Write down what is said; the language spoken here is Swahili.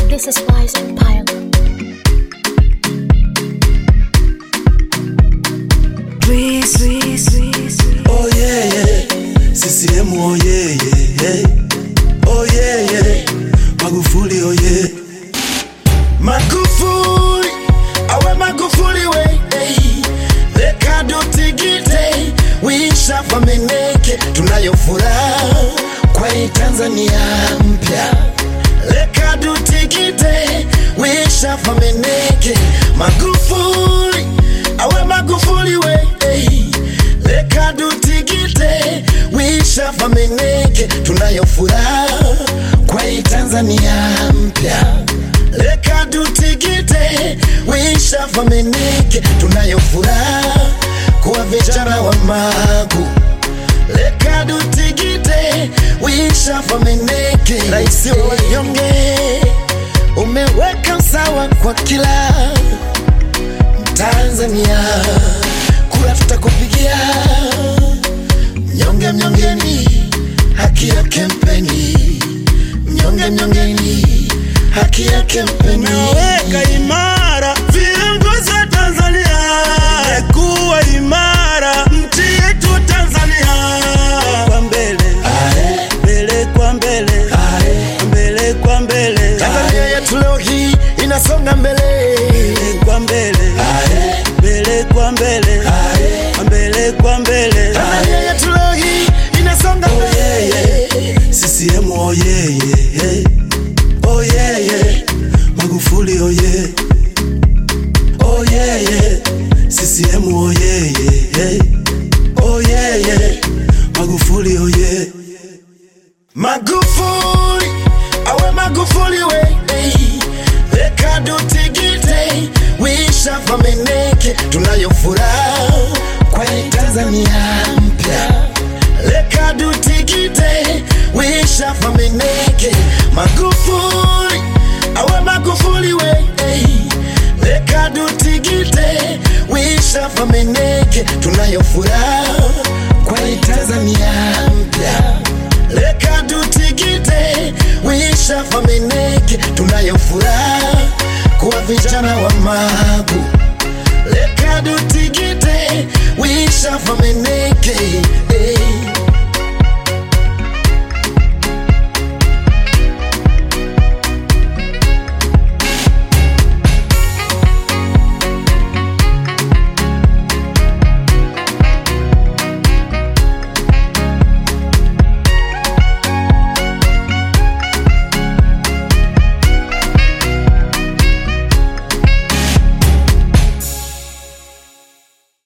This is Wise Empire. Oh yeah, yeah. CCM oh yeah, yeah, yeah. Oh yeah, yeah. Magufuli oh yeah. Magufuli, awe Magufuli we. Hey. Leka dutigite, wisha fameneke, tunayo furaha kwa hii Tanzania mpya. Leka dutigite, wisha fameneke, Magufuli, awe Magufuli we. Hey. Leka dutigite, wisha fameneke, tunayo furaha kwa hii Tanzania mpya. Leka dutigite, wisha fameneke, tunayo furaha kuwa vijana wa Magu. Leka dutigite, wisha fameneke, rais wa wanyonge, umeweka sawa kwa kila Tanzania, kura tutakupigia mnyonge mnyongeni, haki yake mpeni, mnyonge mnyongeni, haki yake mpeni. Umeweka imara viongozi wa Tanzania, kuwa imara nchi yetu Tanzania, kwa mbele Ae, mbele kwa mbele ae. mbele kwa mbele Tanzania yetu leo hii inasonga mbele, mbele kwa mbele Ae, mbele kwa mbele ae. mbele kwa mbele Tanzania yetu leo hii inasonga mbele. CCM oh yeah, yeah, yeah. Oh yeah, yeah. Magufuli oh yeah. Oh yeah, yeah. CCM oh yeah, yeah, yeah. Oh yeah, yeah. Magufuli oh yeah. Magufuli, awe Magufuli we. Hey. Leka dutigite, wisha fameneke, tunayo furaha kwa hii Tanzania mpya. Leka dutigite, wisha fameneke, Magufuli, awe Magufuli we. Hey. Leka dutigite, wisha fameneke, tunayo furaha kwa hii Tanzania mpya. Leka dutigite, wisha fameneke, tunayo furaha kuwa vijana wa Magu. Leka dutigite, wisha fameneke, hey.